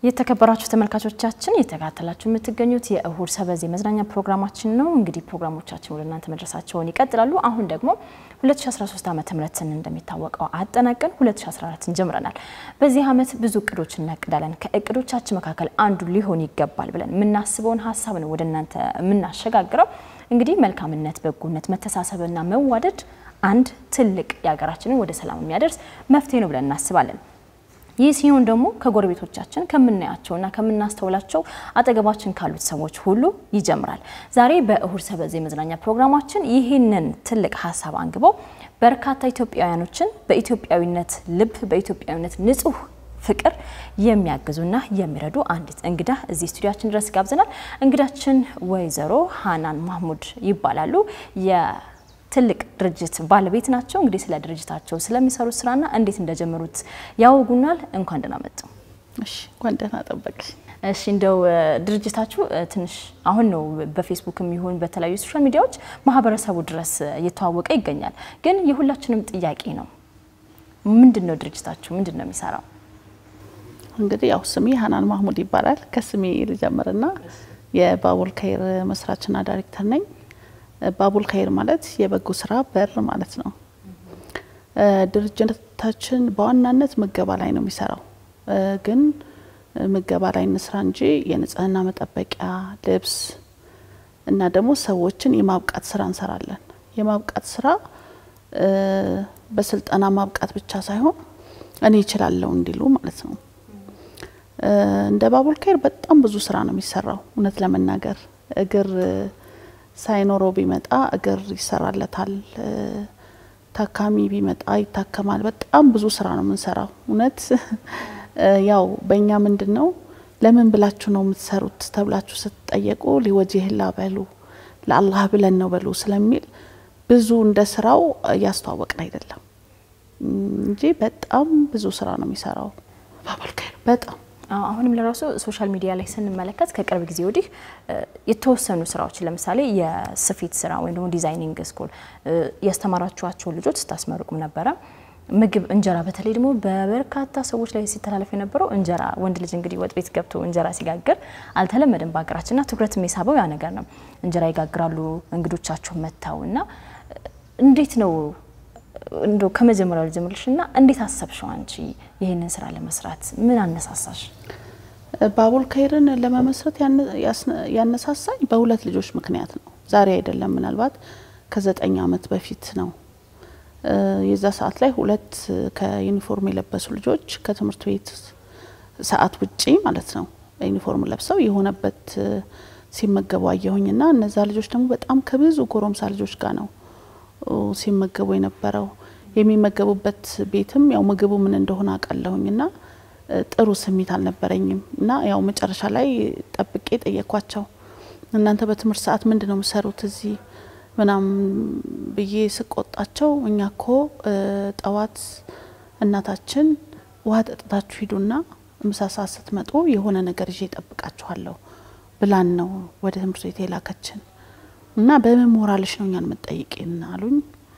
የተከበራችሁ ተመልካቾቻችን እየተከታተላችሁ የምትገኙት የእሁድ ሰበዝ የመዝናኛ ፕሮግራማችን ነው። እንግዲህ ፕሮግራሞቻችን ወደ እናንተ መድረሳቸውን ይቀጥላሉ። አሁን ደግሞ 2013 ዓመተ ምህረትን እንደሚታወቀው አጠናቀን 2014ን ጀምረናል። በዚህ ዓመት ብዙ እቅዶች እናቅዳለን። ከእቅዶቻችን መካከል አንዱ ሊሆን ይገባል ብለን የምናስበውን ሀሳብ ነው ወደ እናንተ የምናሸጋግረው። እንግዲህ መልካምነት፣ በጎነት፣ መተሳሰብና መዋደድ አንድ ትልቅ የሀገራችንን ወደ ሰላም የሚያደርስ መፍትሄ ነው ብለን እናስባለን። ይህ ሲሆን ደግሞ ከጎረቤቶቻችን ከምናያቸውና ከምናስተውላቸው አጠገባችን ካሉት ሰዎች ሁሉ ይጀምራል። ዛሬ በእሁድ ሰበዝ የመዝናኛ ፕሮግራማችን ይህንን ትልቅ ሀሳብ አንግበው በርካታ ኢትዮጵያውያኖችን በኢትዮጵያዊነት ልብ በኢትዮጵያዊነት ንጹህ ፍቅር የሚያግዙና የሚረዱ አንዲት እንግዳ እዚህ ስቱዲያችን ድረስ ጋብዘናል። እንግዳችን ወይዘሮ ሀናን ማህሙድ ይባላሉ። ትልቅ ድርጅት ባለቤት ናቸው። እንግዲህ ስለ ድርጅታቸው ስለሚሰሩት ስራና እንዴት እንደጀመሩት ያወጉናል። እንኳን ደህና መጡ። እሺ፣ እንኳን ደህና ጠበቅሽ። እሺ፣ እንደው ድርጅታችሁ ትንሽ አሁን ነው በፌስቡክም ይሁን በተለያዩ ሶሻል ሚዲያዎች ማህበረሰቡ ድረስ እየተዋወቀ ይገኛል። ግን የሁላችንም ጥያቄ ነው፣ ምንድን ነው ድርጅታችሁ ምንድን ነው የሚሰራው? እንግዲህ ያው ስሜ ሀናን ማህሙድ ይባላል። ከስሜ ልጀምርና የባቡል ከይር መስራችና ዳይሬክተር ነኝ። ባቡል ከይር ማለት የበጎ ስራ በር ማለት ነው። ድርጅታችን በዋናነት ምገባ ላይ ነው የሚሰራው። ግን ምገባ ላይ እንስራ እንጂ የንጽህና መጠበቂያ ልብስ እና ደግሞ ሰዎችን የማብቃት ስራ እንሰራለን። የማብቃት ስራ በስልጠና ማብቃት ብቻ ሳይሆን እኔ እችላለሁ እንዲሉ ማለት ነው። እንደ ባቡል ከይር በጣም ብዙ ስራ ነው የሚሰራው። እውነት ለመናገር እግር ሳይኖረው ቢመጣ እግር ይሰራለታል። ታካሚ ቢመጣ ይታከማል። በጣም ብዙ ስራ ነው የምንሰራው። እውነት ያው በእኛ ምንድን ነው ለምን ብላችሁ ነው የምትሰሩት ተብላችሁ ስትጠየቁ ሊወጅህላ በሉ ለአላህ ብለን ነው በሉ ስለሚል ብዙ እንደ ስራው እያስተዋወቅን አይደለም እንጂ በጣም ብዙ ስራ ነው የሚሰራው ባቡል ከይር በጣም አሁንም ለራሱ ሶሻል ሚዲያ ላይ ስንመለከት ከቅርብ ጊዜ ወዲህ የተወሰኑ ስራዎችን ለምሳሌ የስፌት ስራ ወይም ደግሞ ዲዛይኒንግ ስኩል ያስተማራችኋቸውን ልጆች ስታስመርቁም ነበረ። ምግብ እንጀራ፣ በተለይ ደግሞ በበርካታ ሰዎች ላይ ሲተላለፍ የነበረው እንጀራ፣ ወንድ ልጅ እንግዲህ ወጥ ቤት ገብቶ እንጀራ ሲጋግር አልተለመደም በሀገራችንና ትኩረት የሚሳበው ያ ነገር ነው። እንጀራ ይጋግራሉ እንግዶቻቸው መጥተው እና እንዴት ነው እንደው ከመጀመሪያው ልጀምርልሽ እና እንዴት አሰብሽው አንቺ ይህንን ስራ ለመስራት ምን አነሳሳሽ? ባቡል ከይርን ለመመስረት ያነሳሳኝ በሁለት ልጆች ምክንያት ነው። ዛሬ አይደለም፣ ምናልባት ከዘጠኝ ዓመት በፊት ነው። የዛ ሰዓት ላይ ሁለት ከዩኒፎርም የለበሱ ልጆች ከትምህርት ቤት ሰዓት ውጪ ማለት ነው ዩኒፎርም ለብሰው የሆነበት ሲመገቡ አየሁኝና እነዛ ልጆች ደግሞ በጣም ከብዙ ጎረምሳ ልጆች ጋር ነው ሲመገቡ የነበረው የሚመገቡበት ቤትም ያው ምግቡ ምን እንደሆነ አውቃለሁኝ እና ጥሩ ስሜት አልነበረኝም እና ያው መጨረሻ ላይ ጠብቄ ጠየኳቸው። እናንተ በትምህርት ሰዓት ምንድን ነው የምሰሩት እዚህ ምናምን ብዬ ስቆጣቸው እኛ ኮ ጠዋት እናታችን ውሃ ጠጥታችሁ ሂዱና ምሳ ሰዓት ስትመጡ የሆነ ነገር ይዤ እጠብቃችኋለሁ ብላን ነው ወደ ትምህርት ቤት የላከችን እና በምን ሞራልሽ ነው እኛን መጠይቅን አሉኝ።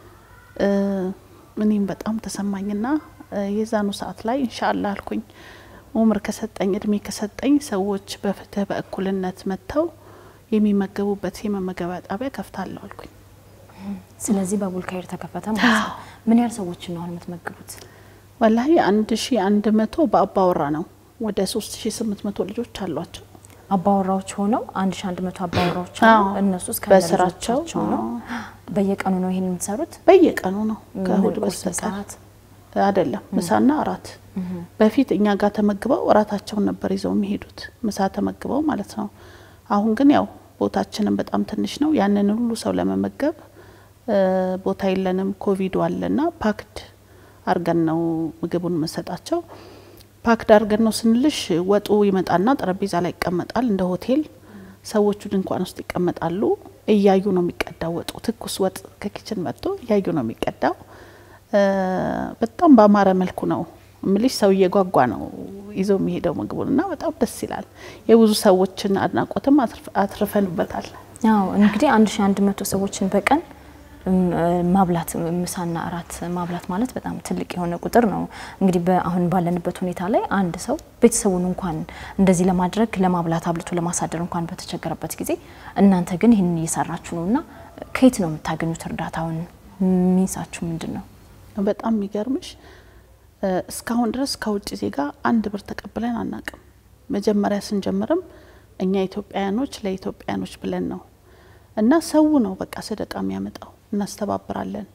እኔም በጣም ተሰማኝና የዛኑ ሰዓት ላይ እንሻአላ አልኩኝ። ኡምር ከሰጠኝ እድሜ ከሰጠኝ ሰዎች በፍትህ በእኩልነት መጥተው የሚመገቡበት የመመገቢያ ጣቢያ ከፍታለሁ አልኩኝ። ስለዚህ ባቡል ከይር ተከፈተ ማለት ነው። ምን ያህል ሰዎች ነው አሁን የምትመግቡት? ወላሂ አንድ ሺ አንድ መቶ በአባወራ ነው። ወደ ሶስት ሺ ስምንት መቶ ልጆች አሏቸው አባወራዎች ሆነው አንድ ሺ አንድ መቶ አባወራዎች ሆነው እነሱ እስከ በስራቸው ነው። በየቀኑ ነው ይሄን የምትሰሩት? በየቀኑ ነው ከእሁድ ቁርስ፣ በስተቀር ሰዓት አይደለም። ምሳና እራት በፊት እኛ ጋር ተመግበው እራታቸውን ነበር ይዘው የሚሄዱት ምሳ ተመግበው ማለት ነው። አሁን ግን ያው ቦታችንን በጣም ትንሽ ነው። ያንን ሁሉ ሰው ለመመገብ ቦታ የለንም። ኮቪዱ አለና ፓክድ አርገን ነው ምግቡን መሰጣቸው። ፓክድ አርገን ነው ስንልሽ ወጡ ይመጣና ጠረጴዛ ላይ ይቀመጣል እንደ ሆቴል። ሰዎቹ ድንኳን ውስጥ ይቀመጣሉ። እያዩ ነው የሚቀዳው ወጡ። ትኩስ ወጥ ከኪችን መጥቶ እያዩ ነው የሚቀዳው። በጣም በአማረ መልኩ ነው ምልሽ። ሰው እየጓጓ ነው ይዞ የሚሄደው ምግቡን እና በጣም ደስ ይላል። የብዙ ሰዎችን አድናቆትም አትርፈንበታል። ያው እንግዲህ አንድ ሺ አንድ መቶ ሰዎችን በቀን ማብላት ምሳና እራት ማብላት ማለት በጣም ትልቅ የሆነ ቁጥር ነው። እንግዲህ አሁን ባለንበት ሁኔታ ላይ አንድ ሰው ቤተሰቡን እንኳን እንደዚህ ለማድረግ ለማብላት አብልቶ ለማሳደር እንኳን በተቸገረበት ጊዜ እናንተ ግን ይህንን እየሰራችሁ ነው እና ከየት ነው የምታገኙት እርዳታውን? ሚንሳችሁ ምንድን ነው? በጣም የሚገርምሽ እስካሁን ድረስ ከውጭ ዜጋ አንድ ብር ተቀብለን አናቅም። መጀመሪያ ስንጀምርም እኛ ኢትዮጵያውያኖች ለኢትዮጵያውያኖች ብለን ነው እና ሰው ነው በቃ ሰደቃ የሚያመጣው እናስተባብራለን።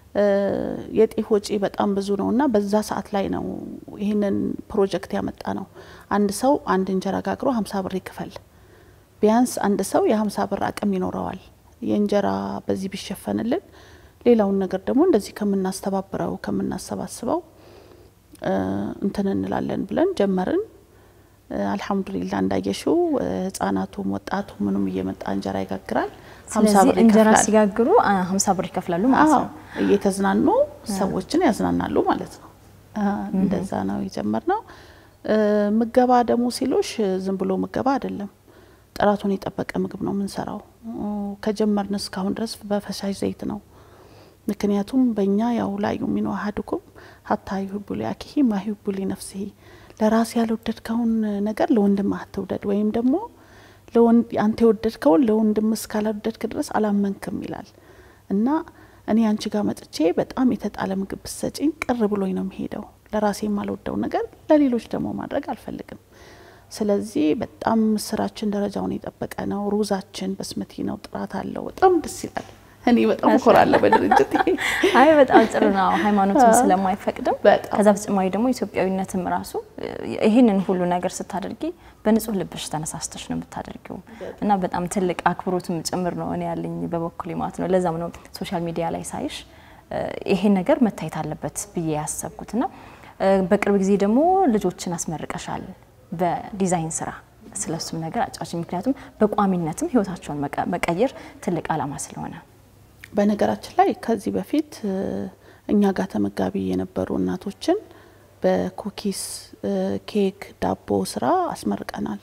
የጤፍ ወጪ በጣም ብዙ ነው እና በዛ ሰዓት ላይ ነው ይህንን ፕሮጀክት ያመጣ ነው። አንድ ሰው አንድ እንጀራ ጋግሮ ሀምሳ ብር ይክፈል። ቢያንስ አንድ ሰው የሀምሳ ብር አቅም ይኖረዋል። የእንጀራ በዚህ ቢሸፈንልን ሌላውን ነገር ደግሞ እንደዚህ ከምናስተባብረው ከምናሰባስበው እንትን እንላለን ብለን ጀመርን። አልሐምዱሊላ እንዳየሽው ህጻናቱም ወጣቱ ምኑም እየመጣ እንጀራ ይጋግራል። ስለዚህ እንጀራ ሲጋግሩ ሀምሳ ብር ይከፍላሉ ማለት ነው። እየተዝናኑ ሰዎችን ያዝናናሉ ማለት ነው። እንደዛ ነው የጀመርነው። ምገባ ደግሞ ሲሉሽ ዝም ብሎ ምገባ አይደለም። ጥራቱን የጠበቀ ምግብ ነው የምንሰራው። ከጀመርን እስካሁን ድረስ በፈሳሽ ዘይት ነው። ምክንያቱም በእኛ ያው ላ ዩሚኑ አሀዱኩም ሀታ ዩሂቡ ሊአኪሂ ማ ዩሂቡ ሊነፍሲሂ ለራስ ያልወደድከውን ነገር ለወንድም አትውደድ ወይም ደግሞ አንተ የወደድከውን ለወንድም እስካላወደድክ ድረስ አላመንክም ይላል እና እኔ አንቺ ጋር መጥቼ በጣም የተጣለ ምግብ ብሰጪኝ ቅር ብሎኝ ነው የሚሄደው። ለራሴ የማልወደው ነገር ለሌሎች ደግሞ ማድረግ አልፈልግም። ስለዚህ በጣም ስራችን ደረጃውን የጠበቀ ነው። ሩዛችን በስመቲ ነው፣ ጥራት አለው። በጣም ደስ ይላል። እኔ በጣም እኮራለሁ በድርጅት። አይ በጣም ጥሩ ነው፣ ሃይማኖትም ስለማይፈቅድም። ከዛ በተጨማሪ ደግሞ ኢትዮጵያዊነትም ራሱ ይህንን ሁሉ ነገር ስታደርጊ በንጹህ ልብሽ ተነሳስተሽ ነው የምታደርጊው እና በጣም ትልቅ አክብሮትም ጭምር ነው እኔ ያለኝ በበኩሌ ማለት ነው። ለዛም ነው ሶሻል ሚዲያ ላይ ሳይሽ ይሄን ነገር መታየት አለበት ብዬ ያሰብኩት እና በቅርብ ጊዜ ደግሞ ልጆችን አስመርቀሻል በዲዛይን ስራ ስለሱም ነገር አጫዎች። ምክንያቱም በቋሚነትም ህይወታቸውን መቀየር ትልቅ አላማ ስለሆነ በነገራችን ላይ ከዚህ በፊት እኛ ጋር ተመጋቢ የነበሩ እናቶችን በኩኪስ፣ ኬክ፣ ዳቦ ስራ አስመርቀናል።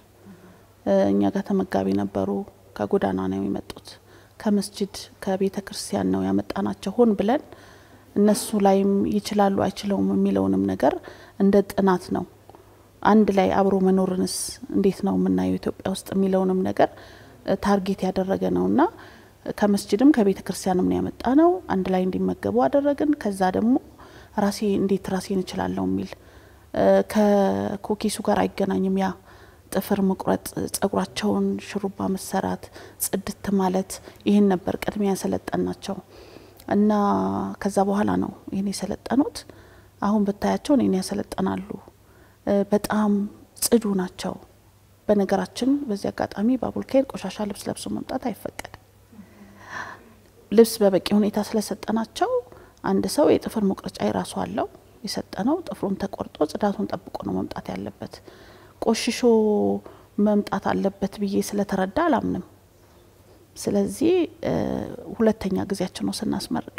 እኛ ጋር ተመጋቢ ነበሩ። ከጎዳና ነው የመጡት። ከመስጅድ ከቤተ ክርስቲያን ነው ያመጣናቸው። ሆን ብለን እነሱ ላይም ይችላሉ አይችለውም የሚለውንም ነገር እንደ ጥናት ነው አንድ ላይ አብሮ መኖርንስ እንዴት ነው የምናየው ኢትዮጵያ ውስጥ የሚለውንም ነገር ታርጌት ያደረገ ነው እና ከመስጅድም ከቤተ ክርስቲያንም ነው ያመጣ ነው። አንድ ላይ እንዲመገቡ አደረግን። ከዛ ደግሞ ራሴ እንዴት ራሴን እችላለሁ የሚል ከኮኪሱ ጋር አይገናኝም። ያ ጥፍር መቁረጥ፣ ጸጉራቸውን ሹሩባ መሰራት፣ ጽድት ማለት ይህን ነበር ቅድሚያ ያሰለጠን ናቸው እና ከዛ በኋላ ነው ይህን የሰለጠኑት። አሁን ብታያቸው እኔን ያሰለጠናሉ። በጣም ጽዱ ናቸው። በነገራችን በዚህ አጋጣሚ በአቡልካይር ቆሻሻ ልብስ ለብሶ መምጣት አይፈቀድም። ልብስ በበቂ ሁኔታ ስለሰጠናቸው አንድ ሰው የጥፍር መቁረጫ የራሱ አለው የሰጠነው ጥፍሩን ተቆርጦ ጽዳቱን ጠብቆ ነው መምጣት ያለበት። ቆሽሾ መምጣት አለበት ብዬ ስለተረዳ አላምንም። ስለዚህ ሁለተኛ ጊዜያችን ነው ስናስመርቅ።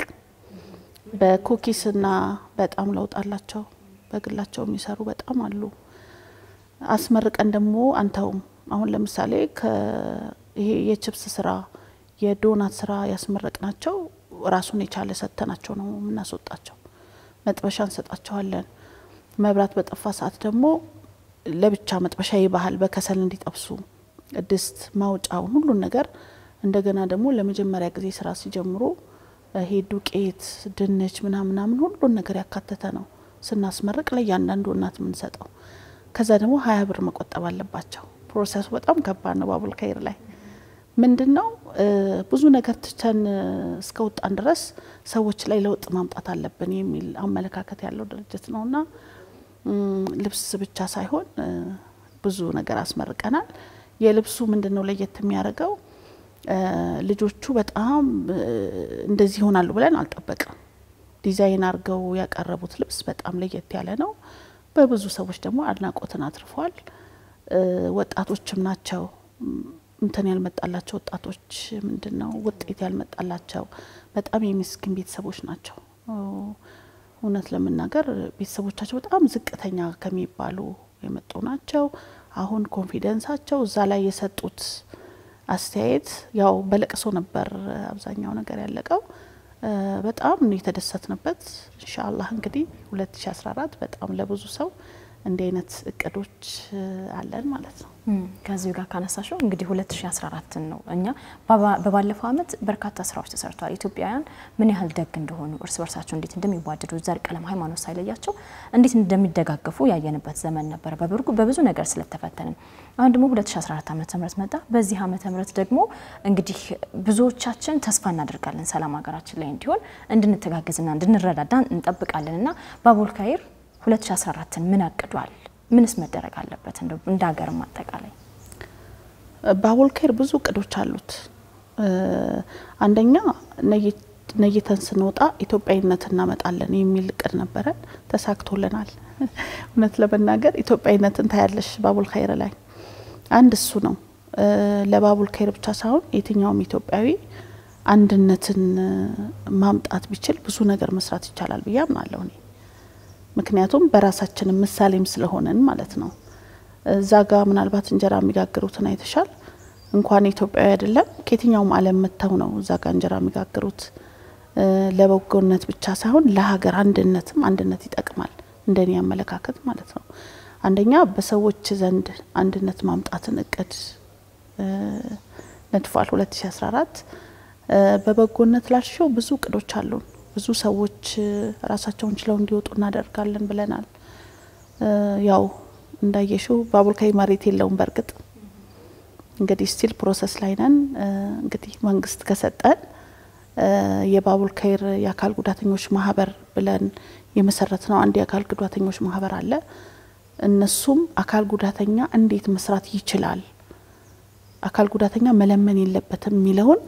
በኩኪስና በጣም ለውጥ አላቸው። በግላቸው የሚሰሩ በጣም አሉ። አስመርቀን ደግሞ አንተውም። አሁን ለምሳሌ ይሄ የችፕስ ስራ የዶናት ስራ ያስመረቅናቸው ራሱን የቻለ ሰጥተናቸው ነው የምናስወጣቸው። መጥበሻ እንሰጣቸዋለን። መብራት በጠፋ ሰዓት ደግሞ ለብቻ መጥበሻ ይባህል በከሰል እንዲጠብሱ ድስት ማውጫውን ሁሉን ነገር እንደገና ደግሞ ለመጀመሪያ ጊዜ ስራ ሲጀምሩ ይሄ ዱቄት፣ ድንች ምናምናምን ሁሉን ነገር ያካተተ ነው ስናስመርቅ ለእያንዳንዱ እናት የምንሰጠው። ከዛ ደግሞ ሀያ ብር መቆጠብ አለባቸው። ፕሮሰሱ በጣም ከባድ ነው። ባቡል ካይር ላይ ምንድን ነው ብዙ ነገር ትተን እስከ ወጣን ድረስ ሰዎች ላይ ለውጥ ማምጣት አለብን የሚል አመለካከት ያለው ድርጅት ነው እና ልብስ ብቻ ሳይሆን ብዙ ነገር አስመርቀናል። የልብሱ ምንድን ነው ለየት የሚያደርገው ልጆቹ በጣም እንደዚህ ይሆናሉ ብለን አልጠበቅም። ዲዛይን አድርገው ያቀረቡት ልብስ በጣም ለየት ያለ ነው። በብዙ ሰዎች ደግሞ አድናቆትን አትርፏል። ወጣቶችም ናቸው እንትን ያልመጣላቸው ወጣቶች ምንድን ነው ውጤት ያልመጣላቸው በጣም የምስኪን ቤተሰቦች ናቸው። እውነት ለመናገር ቤተሰቦቻቸው በጣም ዝቅተኛ ከሚባሉ የመጡ ናቸው። አሁን ኮንፊደንሳቸው እዛ ላይ የሰጡት አስተያየት ያው በለቅሶ ነበር አብዛኛው ነገር ያለቀው። በጣም ነው የተደሰትንበት። ኢንሻአላህ እንግዲህ 2014 በጣም ለብዙ ሰው እንዲህ አይነት እቅዶች አለን ማለት ነው። ከዚሁ ጋር ካነሳሽው እንግዲህ 2014 ነው እኛ በባለፈው ዓመት በርካታ ስራዎች ተሰርተዋል። ኢትዮጵያውያን ምን ያህል ደግ እንደሆኑ እርስ በርሳቸው እንዴት እንደሚዋደዱ ዘር፣ ቀለም፣ ሃይማኖት ሳይለያቸው እንዴት እንደሚደጋገፉ ያየንበት ዘመን ነበረ። በብዙ ነገር ስለተፈተንን አሁን ደግሞ 2014 ዓመተ ምህረት መጣ። በዚህ ዓመተ ምህረት ደግሞ እንግዲህ ብዙዎቻችን ተስፋ እናደርጋለን ሰላም ሀገራችን ላይ እንዲሆን እንድንተጋገዝና እንድንረዳዳ እንጠብቃለን እና ባቡል ካይር 2014ን ምን አቅዷል? ምንስ መደረግ አለበት? እንደው እንደ ሀገርም አጠቃላይ ባቡል ካይር ብዙ እቅዶች አሉት። አንደኛ ነይተን ስንወጣ ኢትዮጵያዊነት እናመጣለን የሚል እቅድ ነበረን፣ ተሳክቶልናል። እውነት ለመናገር ኢትዮጵያዊነትን ታያለሽ ባቡል ካይር ላይ አንድ እሱ ነው። ለባቡል ካይር ብቻ ሳይሆን የትኛውም ኢትዮጵያዊ አንድነትን ማምጣት ቢችል ብዙ ነገር መስራት ይቻላል ብዬ አምናለሁ እኔ ምክንያቱም በራሳችን ምሳሌም ስለሆነን ማለት ነው። እዛ ጋ ምናልባት እንጀራ የሚጋግሩትን አይተሻል። እንኳን ኢትዮጵያዊ አይደለም ከየትኛውም ዓለም መጥተው ነው እዛ ጋ እንጀራ የሚጋግሩት። ለበጎነት ብቻ ሳይሆን ለሀገር አንድነትም አንድነት ይጠቅማል፣ እንደኔ አመለካከት ማለት ነው። አንደኛ በሰዎች ዘንድ አንድነት ማምጣትን እቅድ ነድፏል 2014 በበጎነት ላልሽው ብዙ እቅዶች አሉን። ብዙ ሰዎች ራሳቸውን ችለው እንዲወጡ እናደርጋለን ብለናል። ያው እንዳየሽው ባቡል ካይር መሬት የለውም። በእርግጥ እንግዲህ ስቲል ፕሮሰስ ላይ ነን። እንግዲህ መንግስት ከሰጠን የባቡል ካይር የአካል ጉዳተኞች ማህበር ብለን የመሰረት ነው አንድ የአካል ጉዳተኞች ማህበር አለ። እነሱም አካል ጉዳተኛ እንዴት መስራት ይችላል፣ አካል ጉዳተኛ መለመን የለበትም የሚለውን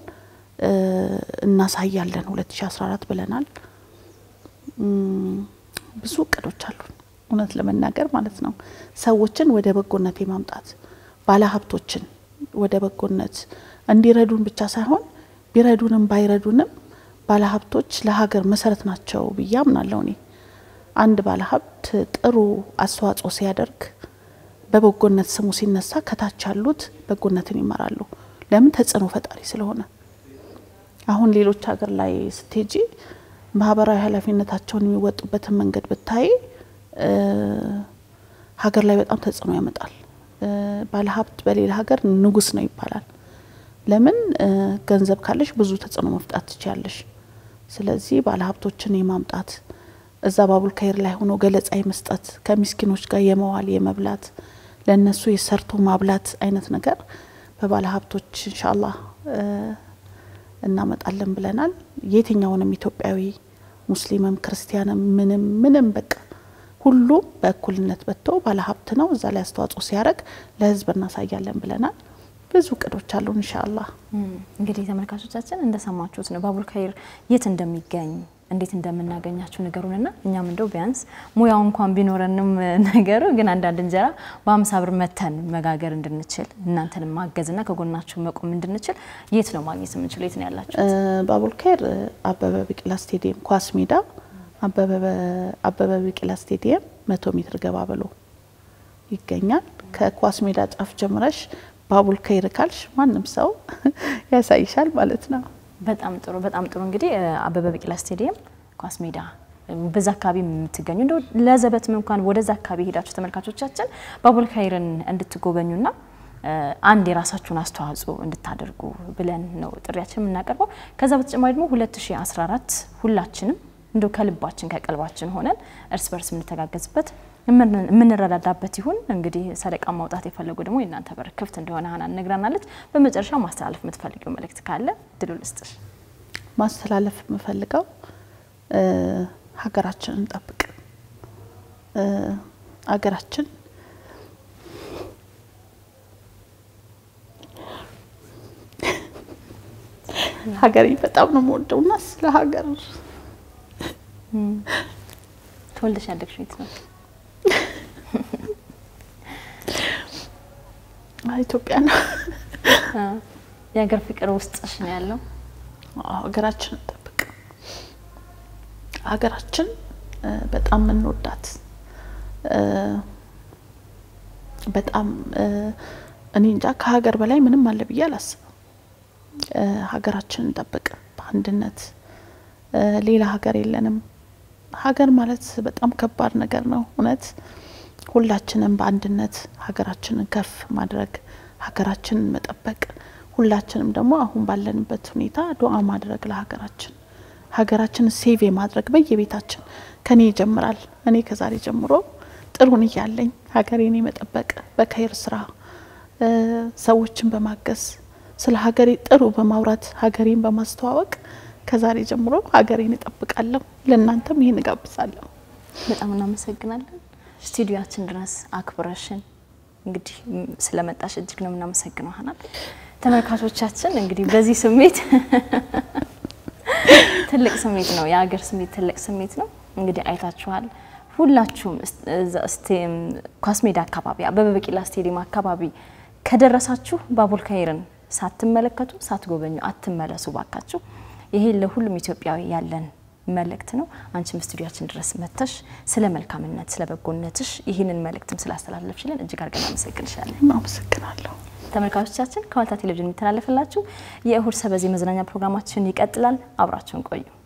እናሳያለን 2014 ብለናል። ብዙ እቅዶች አሉን እውነት ለመናገር ማለት ነው። ሰዎችን ወደ በጎነት የማምጣት ባለሀብቶችን ወደ በጎነት እንዲረዱን ብቻ ሳይሆን ቢረዱንም ባይረዱንም ባለሀብቶች ለሀገር መሰረት ናቸው ብዬ አምናለሁ እኔ። አንድ ባለሀብት ጥሩ አስተዋጽኦ ሲያደርግ በበጎነት ስሙ ሲነሳ ከታች ያሉት በጎነትን ይመራሉ። ለምን? ተጽዕኖ ፈጣሪ ስለሆነ አሁን ሌሎች ሀገር ላይ ስትሄጂ ማህበራዊ ኃላፊነታቸውን የሚወጡበትን መንገድ ብታይ ሀገር ላይ በጣም ተጽዕኖ ያመጣል። ባለሀብት በሌላ ሀገር ንጉስ ነው ይባላል። ለምን? ገንዘብ ካለሽ ብዙ ተጽዕኖ መፍጣት ትችያለሽ። ስለዚህ ባለሀብቶችን የማምጣት እዛ ባቡል ካይር ላይ ሆኖ ገለጻ የመስጠት ከሚስኪኖች ጋር የመዋል የመብላት ለእነሱ የሰርቶ ማብላት አይነት ነገር በባለሀብቶች ኢንሻአላህ እናመጣለን ብለናል። የትኛውንም ኢትዮጵያዊ ሙስሊምም ክርስቲያንም ምንም ምንም በቃ ሁሉም በእኩልነት በቶ ባለሀብት ነው እዛ ላይ አስተዋጽኦ ሲያደርግ ለህዝብ እናሳያለን ብለናል። ብዙ እቅዶች አሉ ኢንሻአላህ። እንግዲህ ተመልካቾቻችን እንደሰማችሁት ነው ባቡል ካይር የት እንደሚገኝ እንዴት እንደምናገኛችሁ ነገሩንና እኛም እንደው ቢያንስ ሙያው እንኳን ቢኖረንም ነገሩ ግን አንዳንድ እንጀራ በአምሳ ብር መተን መጋገር እንድንችል እናንተንም ማገዝና ከጎናችሁ መቆም እንድንችል የት ነው ማግኘት የምንችለው? የት ነው ያላችሁ? ባቡል ካይር አበበ ቢቂላ ስቴዲየም ኳስ ሜዳ አበበ ቢቂላ ስቴዲየም መቶ ሜትር ገባ ብሎ ይገኛል። ከኳስ ሜዳ ጫፍ ጀምረሽ ባቡል ካይር ካልሽ ማንም ሰው ያሳይሻል ማለት ነው። በጣም ጥሩ በጣም ጥሩ። እንግዲህ አበበ ቢቂላ ስቴዲየም ኳስ ሜዳ በዛ አካባቢ የምትገኙ እንደው ለዘበትም እንኳን ወደዛ አካባቢ ሄዳችሁ ተመልካቾቻችን ባቡል ካይርን እንድትጎበኙና አንድ የራሳችሁን አስተዋጽኦ እንድታደርጉ ብለን ነው ጥሪያችን የምናቀርበው። ከዛ በተጨማሪ ደግሞ 2014 ሁላችንም እንደው ከልባችን ከቀልባችን ሆነን እርስ በርስ የምንተጋገዝበት የምንረዳዳበት ይሁን። እንግዲህ ሰደቃ ማውጣት የፈለጉ ደግሞ የእናንተ በር ክፍት እንደሆነ ሀናን ነግራናለች። በመጨረሻ ማስተላለፍ የምትፈልጊው መልእክት ካለ ድሉ ልስጥሽ። ማስተላለፍ የምፈልገው ሀገራችንን እንጠብቅ። ሀገራችን ሀገሬ በጣም ነው የምወደው እና ስለ ሀገር ተወልደሽ ያደግሽው የት ነው? ኢትዮጵያ ነው። የሀገር ፍቅር ውስጥሽ ነው ያለው። ሀገራችን እንጠብቅ። ሀገራችን በጣም የምንወዳት በጣም እኔ እንጃ ከሀገር በላይ ምንም አለ ብዬ አላስብም። ሀገራችን እንጠብቅ በአንድነት ሌላ ሀገር የለንም። ሀገር ማለት በጣም ከባድ ነገር ነው እውነት ሁላችንም በአንድነት ሀገራችንን ከፍ ማድረግ ሀገራችንን መጠበቅ ሁላችንም ደግሞ አሁን ባለንበት ሁኔታ ዱዓ ማድረግ ለሀገራችን ሀገራችንን ሴቭ የማድረግ በየቤታችን ከኔ ይጀምራል። እኔ ከዛሬ ጀምሮ ጥሩን እያለኝ ሀገሬን የመጠበቅ በከይር ስራ ሰዎችን በማገዝ ስለ ሀገሬ ጥሩ በማውራት ሀገሬን በማስተዋወቅ ከዛሬ ጀምሮ ሀገሬን እጠብቃለሁ። ለእናንተም ይህን እጋብዛለሁ። በጣም እናመሰግናለን። ስቱዲዮችን ድረስ አክብረሽን እንግዲህ ስለመጣሽ እጅግ ነው የምናመሰግነው ሀናን። ተመልካቾቻችን እንግዲህ በዚህ ስሜት ትልቅ ስሜት ነው፣ የሀገር ስሜት ትልቅ ስሜት ነው። እንግዲህ አይታችኋል። ሁላችሁም ኳስ ሜዳ አካባቢ አበበ ቢቂላ ስቴዲየም አካባቢ ከደረሳችሁ ባቡል ካይርን ሳትመለከቱ ሳትጎበኙ አትመለሱ ባካችሁ። ይሄ ለሁሉም ኢትዮጵያዊ ያለን መልእክት ነው። አንቺም ስቱዲያችን ድረስ መጥተሽ ስለ መልካምነት ስለ በጎነትሽ ይህንን መልእክትም ስላስተላለፍሽልን እጅግ አድርገን አመሰግንሻለን። አመሰግናለሁ። ተመልካቾቻችን ከዋልታ ቴሌቪዥን የሚተላለፍላችሁ የእሁድ ሰበዝ መዝናኛ ፕሮግራማችን ይቀጥላል። አብራችሁን ቆዩ።